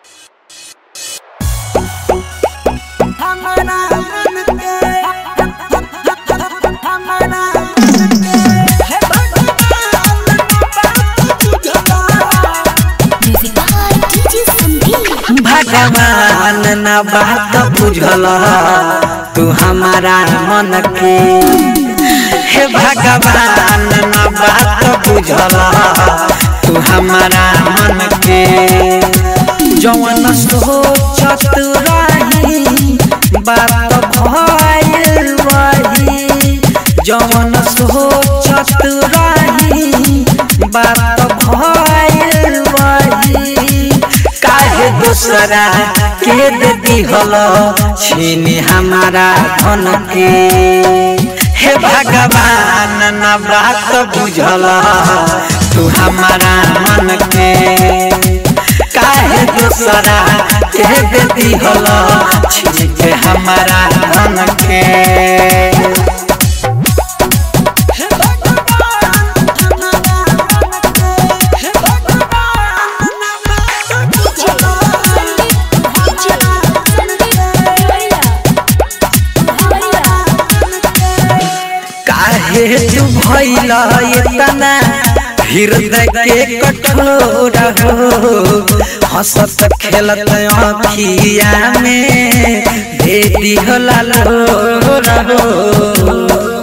भगवान न बात बुझल तू हमारा मन के हे भगवान न बात बुझल तू हमारा मन के जवन सोचत रही बात भइल वही जवन सोचत रही बात भइल वही काहे दूसरा के देती हलो छीनी हमारा धन के हे भगवान न बात बुझल तू हमारा मन के काहे दूसरा के देती हलो छीन के हमारा धन के काहे तू भइल इतना हृदय के कठोर हो हंसत खेलत अखिया में दे दिहला लोर हो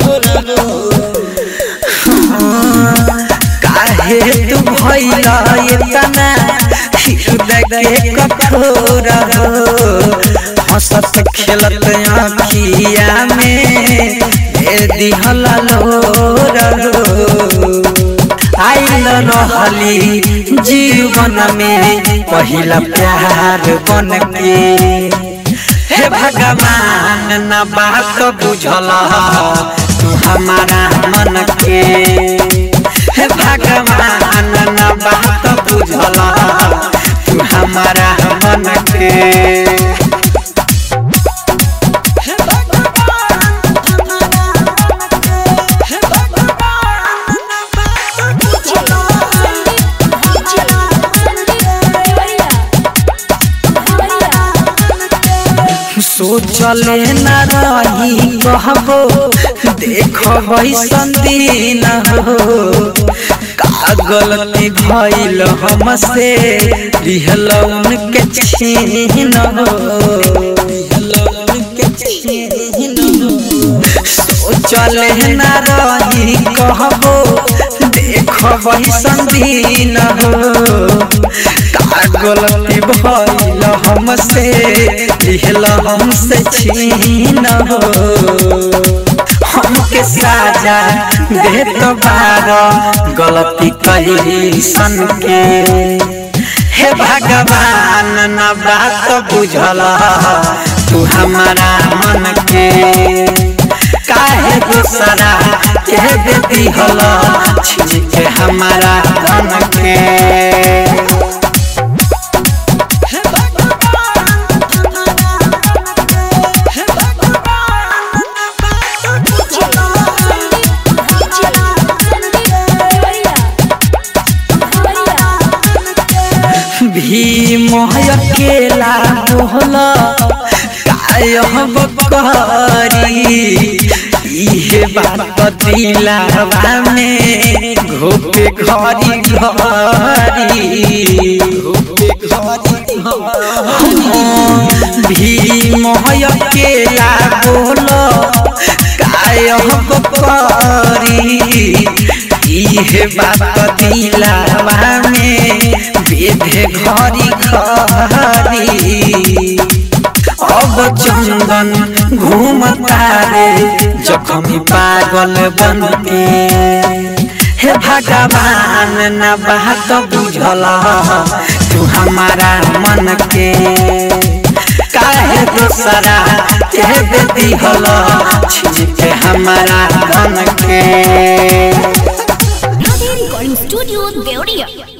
काहे तू भइल इतना हृदय के कठोर हो हंसत खेलत अखिया में दे दिहला लोर हो आइल रहली जीवन में पहिला प्यार बन के हे भगवान न बात बुझल तू हमारा मन के हे भगवान न बात बुझल तू हमारा मन के सोचले न रही कहबो देखब संदीन हो का गलती भइल हमसे लिहल उनके छीन हो सोचले न रही कहबो देखब संदीन हो का गलती भइल हमसे लिहल हमसे छीन हो हमके साजा दे तो बार गलती कही सन के हे भगवान न बात बुझल तू हमारा मन के काहे दूसरा के देती हल छीन के हमारा धन के भीम अकेला बोल कायब करी इहे बात दिलावा में घोपे घरी घरी भीम अकेला बोल कायब करी इहे बात दिलावा में बेधे घरी घरी अब चंदन घूमता रे जखमी पागल बन के हे भगवान न बात बुझल तू हमारा मन के काहे दूसरा के देती हल छीन के हमारा धन के Recording Studio Deoria.